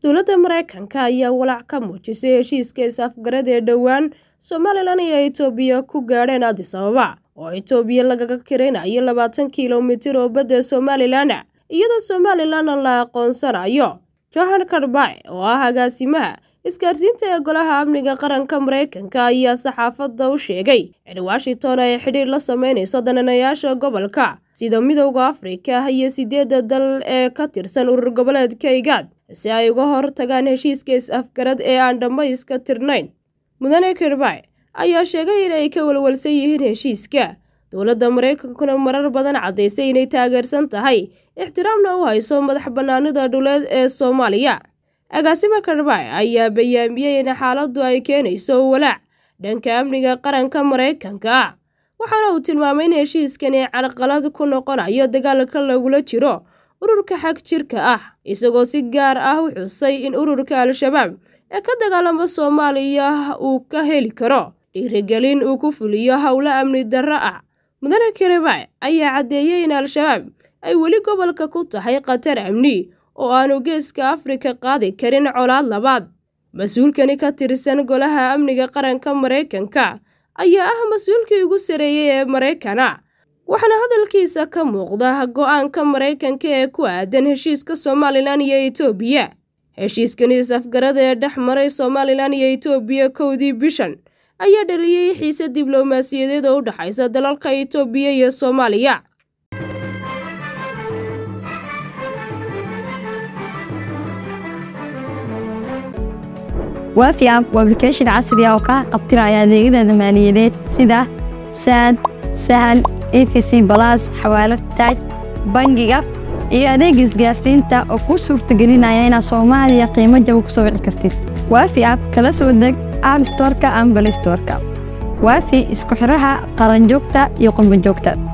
dowladda maraykanka ayaa walaac ka muujisay heshiiska is-afgarad ee dhowaan somalilan iyo itoobiya ku gaadheen adis ababa oo itoobiya lagaga kiraynayo labaatan kilomitir oo badda somalilan iyadoo somalilanna la aqoonsanayo johan karbay oo ah agaasimaha isgaarsiinta ee golaha amniga qaranka maraykanka ayaa saxaafadda u sheegay in washington ay xidhiir la sameynayso dananayaasha gobolka sida midowda afrika iyo sideedda dal ee ka tirsan urur goboleedka igaad si ay uga hor tagaan heshiiska is-afgarad ee aan dhammayska tirnayn mudane kirbay ayaa sheegay in ay ka walwalsan yihiin heshiiska dowladda maraykankuna marar badan caddaysay inay taageersan tahay ixtiraamna u hayso madax bannaanida dhuleed ee soomaaliya agaasima karbay ayaa bayaamiyey in xaaladdu ay keenayso walaac dhanka amniga qaranka maraykanka waxaana uu tilmaamay in heshiiskani carqalad ku noqonayo dagaalka lagula jiro ururka xag jirka ah isagoo si gaar ah u xusay in ururka al-shabaab ee ka dagaalama soomaaliya uu ka heli karo dhiirigelin uu ku fuliyo howlo amni darro ah mudane kirbay ayaa caddeeyey in al-shabaab ay weli gobolka ku tahay khatar amni oo aanu geeska afrika qaadi karin colaad labaad mas-uulkani ka tirsan golaha amniga qaranka maraykanka ayaa ah mas-uulkii ugu sareeyey ee maraykana waxaana hadalkiisa ka muuqda go-aanka maraykanka ee ku aadan heshiiska somalilan iyo itoobiya heshiiskani is-afgarada ee dhex maray somalilan iyo itoobiya kowdii bishan ayaa dhaliyey xiise diblomaasiyadeed oo u dhexaysa dalalka itoobiya iyo soomaaliya waafi app waa application casri ah oo kaa qabtiraya adeegyada maaliyadeed sida saad sahal efc balas xawaalad taaj bangiga iyo adeega isgaarsiinta oo kuu suurtagelinaya inaad soomaaliya qiimo jaba ku soo wici kartid waafi app kala soo deg app storka ama balay storka waafi isku xidhaha qaranjoogta iyo qurbanjoogta